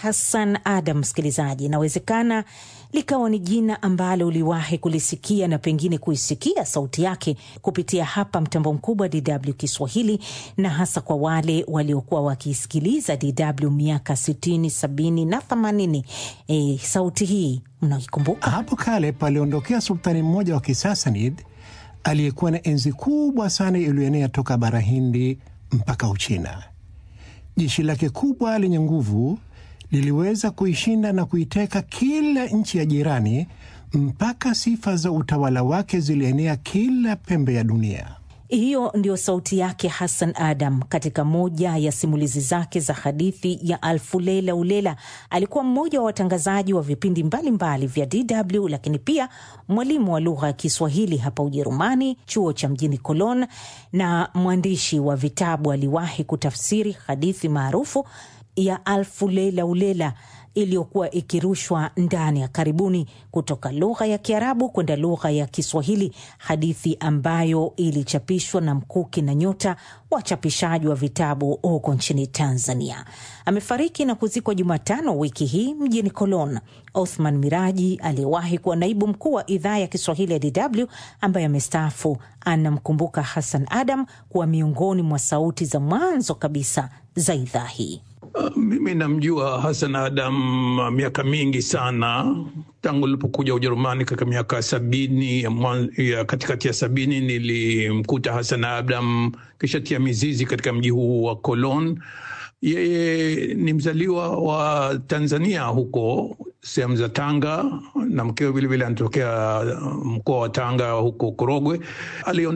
Hassan Adam, msikilizaji, inawezekana likawa ni jina ambalo uliwahi kulisikia na pengine kuisikia sauti yake kupitia hapa mtambo mkubwa DW Kiswahili, na hasa kwa wale waliokuwa wakisikiliza DW miaka 60, 70 na 80. E, sauti hii mnaikumbuka? Hapo kale paliondokea sultani mmoja wa Kisasanid aliyekuwa na enzi kubwa sana iliyoenea toka bara Hindi mpaka Uchina. Jeshi lake kubwa lenye nguvu liliweza kuishinda na kuiteka kila nchi ya jirani mpaka sifa za utawala wake zilienea kila pembe ya dunia. Hiyo ndio sauti yake Hassan Adam katika moja ya simulizi zake za hadithi ya Alfu Lela Ulela. Alikuwa mmoja wa watangazaji wa vipindi mbalimbali vya DW, lakini pia mwalimu wa lugha ya Kiswahili hapa Ujerumani, chuo cha mjini Cologne, na mwandishi wa vitabu. Aliwahi kutafsiri hadithi maarufu ya Alfu Lela Ulela iliyokuwa ikirushwa ndani ya karibuni kutoka lugha ya Kiarabu kwenda lugha ya Kiswahili, hadithi ambayo ilichapishwa na Mkuki na Nyota, wachapishaji wa vitabu huko nchini Tanzania. Amefariki na kuzikwa Jumatano wiki hii mjini Cologne. Othman Miraji aliyewahi kuwa naibu mkuu wa idhaa ya Kiswahili ya DW ambaye amestaafu anamkumbuka Hassan Adam kuwa miongoni mwa sauti za mwanzo kabisa za idhaa hii. Uh, mimi namjua Hassan Adam miaka mingi sana tangu nilipokuja Ujerumani katika miaka sabini ya, ya katikati ya sabini nilimkuta Hassan Adam kisha tia mizizi katika mji huu wa Cologne. Yeye ni mzaliwa wa Tanzania huko sehemu za Tanga na mkewe vilevile anatokea mkoa wa Tanga huko Korogwe.